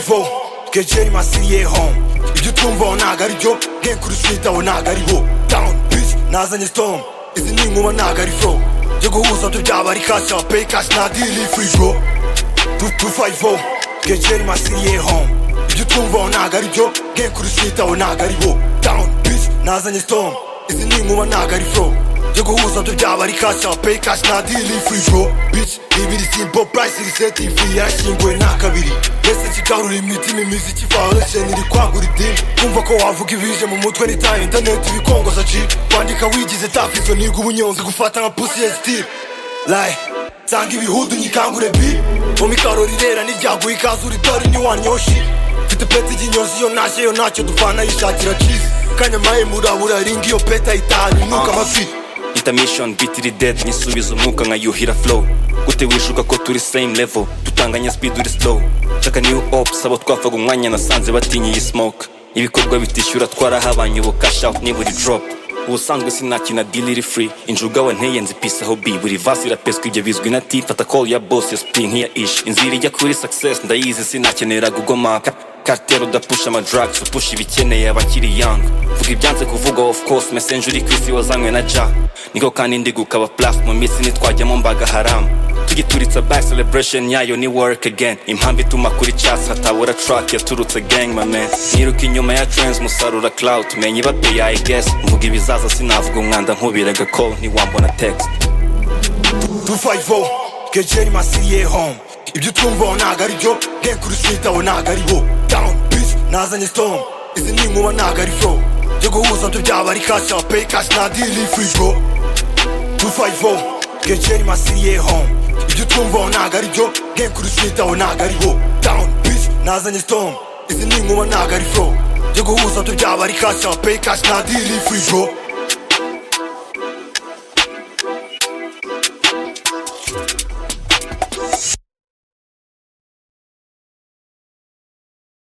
bo gejeri masiye home ibyo utumva aho ntago ari byo gen kuri street aho ntago ari bo down bitch nazanye storm izi ni inkuba ntago ari flow byo guhuza byo byaba ari cash up pay cash na deal free bro two two five bo gejeri masiye home ibyo utumva aho ntago ari byo gen kuri street aho ntago ari bo down bitch nazanye storm izi ni inkuba ntago ari flow byo guhuza byo byaba ari cash up pay cash na deal free bro bitch ibiri simple price iri set ifi yashyinguwe nta kabiri mbese kigarura imitima imiziki foundation iri kwagura idini kumva ko wavuga ibije mu mutwe n'ita internet ibikongoza ci kwandika wigize tafizo niga ubunyonzi gufata nka pussy ya steel layi nsanga ibihudu nyikangure bi mu mikaro rirera n'iryaguye ikaze uri dore ntiwanyoshi mfite peti iginyozi yo ntashye yo ntacyo dupfana yishakira cizi kanyamaye murabura ringa iyo peta itanu nuka amafi intermission beat iri dead nyisubiza umwuka nka yuhira flow gute wishuka ko turi same level dutanganya speed uri slow shaka new ops abo twafaga umwanya nasanze batinya iyi smoke ibikorwa bitishyura twarahabanye ubu cash out niburi drop ubusanzwe sinakina deal iri free injuga wa nteye nzipisaho b buri vasi irapeswa ibyo bizwi na t fata call ya boss ya spin nk'iya ish inzira ijya kuri success ndayizi sinakenera gugomaka kartero udapusha amadrugs upusha ibikeneye abakiri young vuga ibyanze kuvuga of course messenger uri ku isi wazanywe na ja niko kandi ndi gukaba plaf mu minsi nitwajyamo mbaga haramu tugituritsa back celebration yayo ni work again impamvu ituma kuri charts hatabura track yaturutse gang my man niruka inyuma ya trends musarura cloud menye ibate ya guess mvuga ibizaza sinavuga umwanda nkubiraga call ntiwambona text two five oh gejeri masiye home ibyo utumva aho ntago ari byo gen kuri street aho ntago ari bo down bitch nazanye storm izi ni inkuba ntago ari flow byo guhuza byo byaba ari cash up pay cash na deal free bro two five oh gejeri masiye home ibyo utumva aho ntago ari byo gen kuri street aho ntago ari bo down bitch nazanye storm izi ni inkuba ntago ari flow byo guhuza byo byaba ari cash up pay cash na deal free bro